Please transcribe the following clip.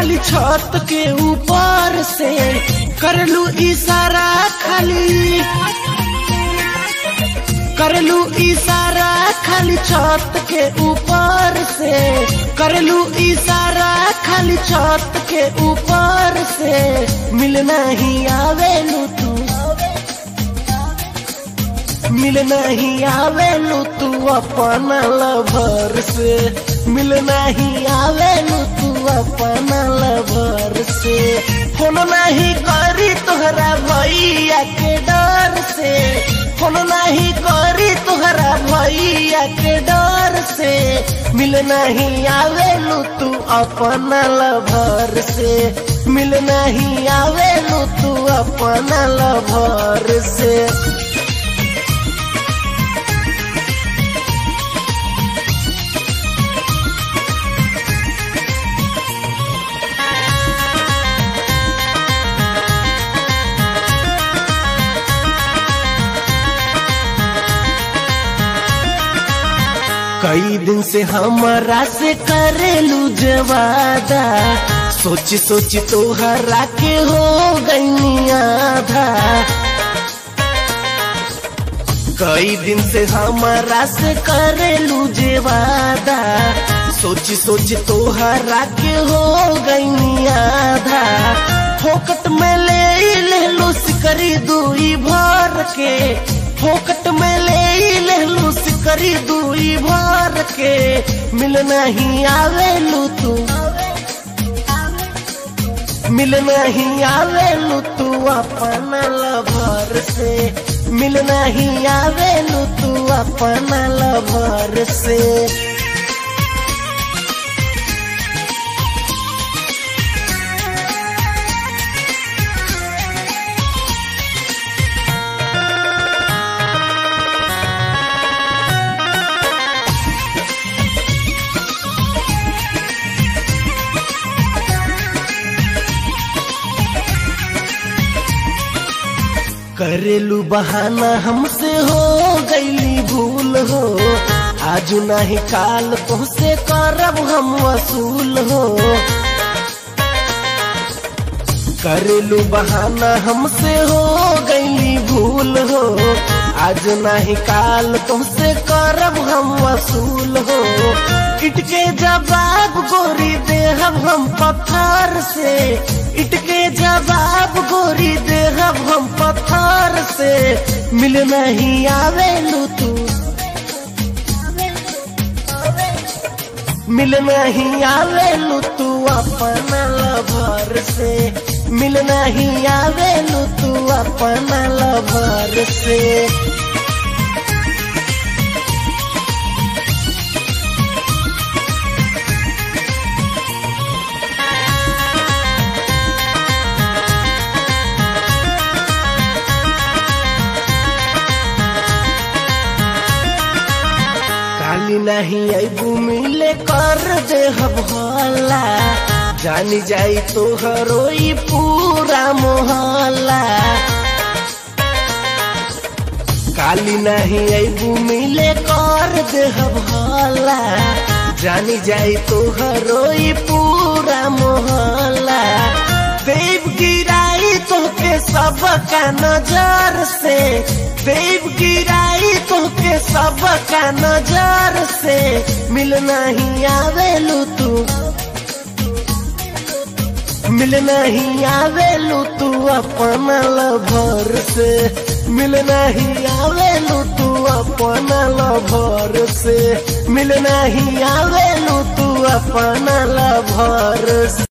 खाली छत के ऊपर से करलू इशारा खाली करलू इशारा खाली छत के ऊपर से करलू इशारा खाली छत के ऊपर से मिलना ही आवेलू तू मिलना ही आवेलू तू अपना लभर से मिलना ही आवेलू तू अपना लभर से फोन नहीं करी तोहरा भैया के डर से फोन नहीं करी तोहरा भैया के डर से मिलना ही आवेलू तू अपना लभर से मिलना ही आवेलू तू अपना लभर से कई दिन से हमारा से करेलू जवादा सोची सोची तोहरा के हो गई आधा कई दिन से हमारा से करेलू जेवादा सोची सोची तोहरा के हो गई आधा फोकट में ले ले लो सिकरी दुई भर के फोकट में ले ले लो सिकरी दुई भर के मिल नहीं आवेलू तू मिल नहीं आवेलू तू अपना लभर से मिल नहीं आवेलू तू अपना लभर से करेलू बहाना हमसे हो गईली भूल हो आज नहीं काल तुमसे करब हम वसूल हो करेलू बहाना हमसे हो गईली भूल हो आज नहीं काल तुमसे करब हम वसूल हो इटके जवाब गोरी देहब हम पत्थर से इटके जवाब गोरी देहब हम पत्थर से मिल नहीं आवेलू तू मिल नहीं आवेलू तू अपना लभर से मिल नहीं आवेलू तू अपना लभर से काली नहीं अबू मिले कर दे हला जानी जाई तो हरोई पूरा मोहल्ला काली नहीं अबू मिले कर दे हला जानी जाई तो हरोई पूरा मोहल्ला देव गिराई तो के सबका नजर से देव गिराई तो के सबका नजर से मिल नहीं आवेलू तू मिल नहीं आवेलू तू अपना लभर से मिल नहीं आवेलू तू अपना लभर से मिल नहीं आवेलू तू अपना लभर से